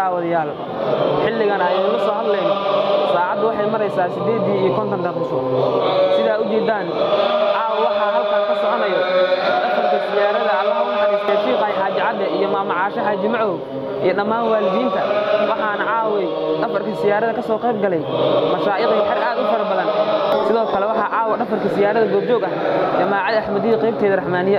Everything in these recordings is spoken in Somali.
daawadayaal xilligan aynu la soo hadlayno saacaddu waxay maraysaa siddeeddii iyo konton daqiiqo sidaa u jeeddaan caawa waxaa halkan ka soconayo dhafarka siyaarada allaha u naxariistay shiiqay xaaji cadde iyo maama caasho xaaji macow iyo dhammaan waalidiinta waxaana caaway dhafarka siyaarada ka soo qayb galay mashaa'iqii xer aad u fara badan sidoo kale waxaa caawa dhafarka siyaarada goobjoog ah jamaacada axmadiya qaybteeda raxmaaniye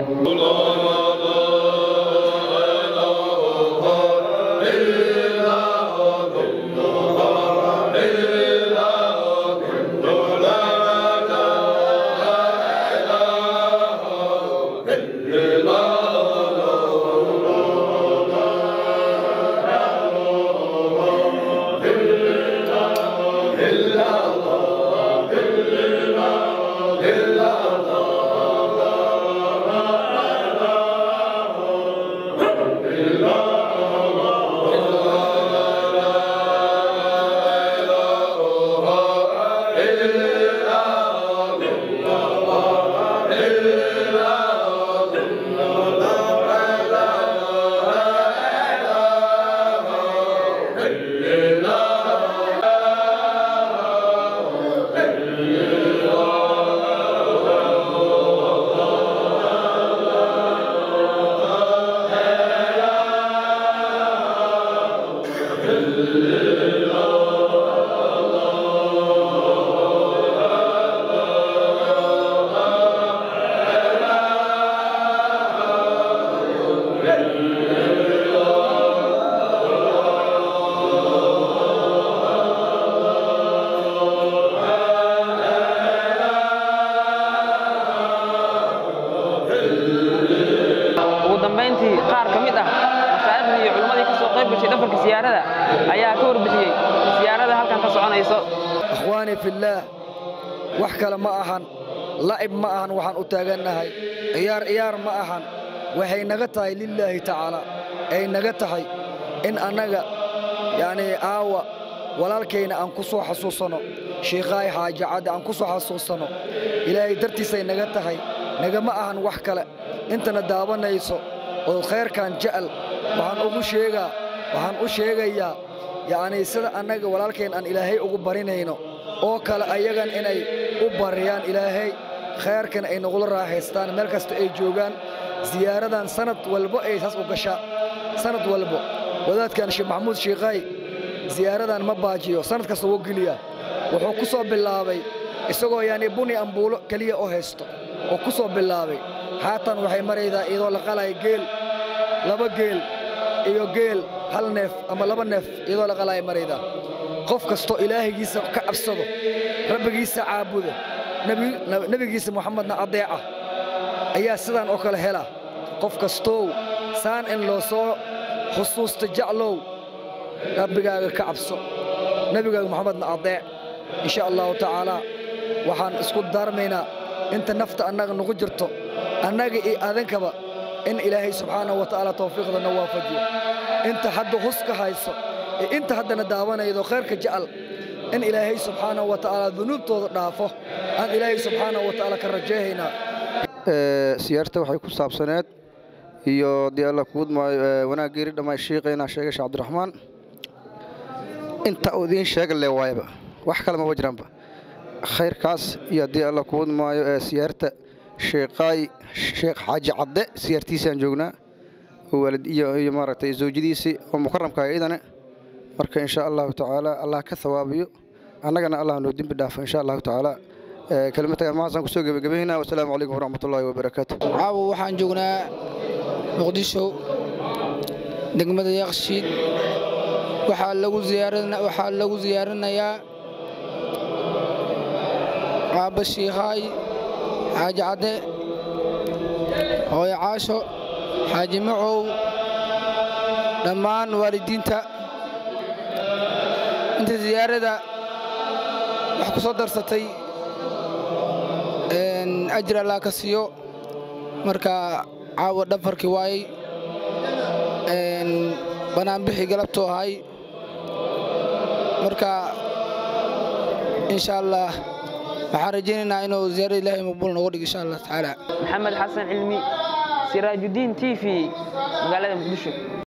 ugu dambayntii qaar ka mid ah mashaaikhdii iyo culimmadii ka soo qayb gashay dhafarka siyaarada ayaa ka warbixiyey siyaarada halkan ka soconayso akhwaani fillaah wax kale ma ahan la'ib ma ahan waxaan u taagannahay ciyaar ciyaar ma ahan waxay naga tahay lilaahi tacaala ay naga tahay in annaga yacnii aawa walaalkayna aan ku soo xasuusanno shiikhaay xaaji cadde aan ku soo xasuusanno ilaahay dartiisay naga tahay nagama ahan wax kale intana daabanayso oo khayrkan jecel waxaan ugu sheegaa waxaan u sheegayaa yacnii sida annaga walaalkayn aan ilaahay ugu barinayno oo kale ayagan inay u bariyaan ilaahay khayrkan ay nagula raaxaystaan meel kasta ay joogaan siyaaradan sanad walbo ay saas u gashaa sanad walbo wadaadkan sheekh maxamuud shiikhaay siyaaradan ma baajiyo sanad kasta wuu geliyaa wuxuu ku soo bilaabay isagoo yani buni ambuulo keliya u haysto oo ku soo bilaabay haatan waxay maraydaa iyadoo la qalaya geel laba geel iyo geel hal neef ama laba neef iyadoo la qalaya maraydaa qof kastoo ilaahigiisa ka cabsado rabbigiisa caabuda nebi- nebigiisa muxamedna adeeca ayaa sidaan oo kale hela qof kastow saan in loo soo xusuusta jeclow rabbigaaga ka cabso nebigaaga moxamedna adeec insha allahu tacaalaa waxaan isku daarmaynaa inta nafta annaga nagu jirto annaga iyo adinkaba in ilaahay subxaanahu wa tacaala tawfiiqdana waafajiyo inta hadda huska hayso iyo inta haddana daawanaydo khayrka jecel in ilaahay subxaanahu wa tacaala dunuubtooda dhaafo aan ilaahay subxaanahu wa tacaala ka rajeehaynaa siyaarta waxay ku saabsaneed iyo dee alla kuud maayo wanaag geeri dhammaay shiiqaynaa sheegay sheekh cabdiraxmaan inta uu idiin sheega le waayaba wax kale maba jiraanba khayrkaas iyo haddii alla kuud maayo ee siyaarta sheekhaay sheekh xaaji cadde siyaartiisaan joognaa oo waalid iyo iyo maaragtay zawjadiisii oo mukaramka iyadana marka insha allahu tacaala allah ka thawaabiyo annagana allah noo dembi dhaafo insha allahu tacaala kelimatagan mahaasan kusoo gebagabaynaa wasalaamu calaykum waraxmat ullaahi wabarakaatu caawa waxaan joognaa muqdisho degmada yakshiid waxaa lagu ziyaaran waxaa lagu ziyaaranayaa aabba shiikhaay xaaji cadde hooyo caasho xaaji macow dhammaan waalidiinta inta ziyaarada wax ku soo darsatay ajir allah ka siiyo marka caawa dhafarkii waayey banaanbixii galabtuu ahay marka insha allah waxaan rajaynaynaa inuu ziyaarada ilaahay maqbuul nooga dhigo insha allah tacaala maxamed xasan cilmi siraajudiin t v magaalada muqdisho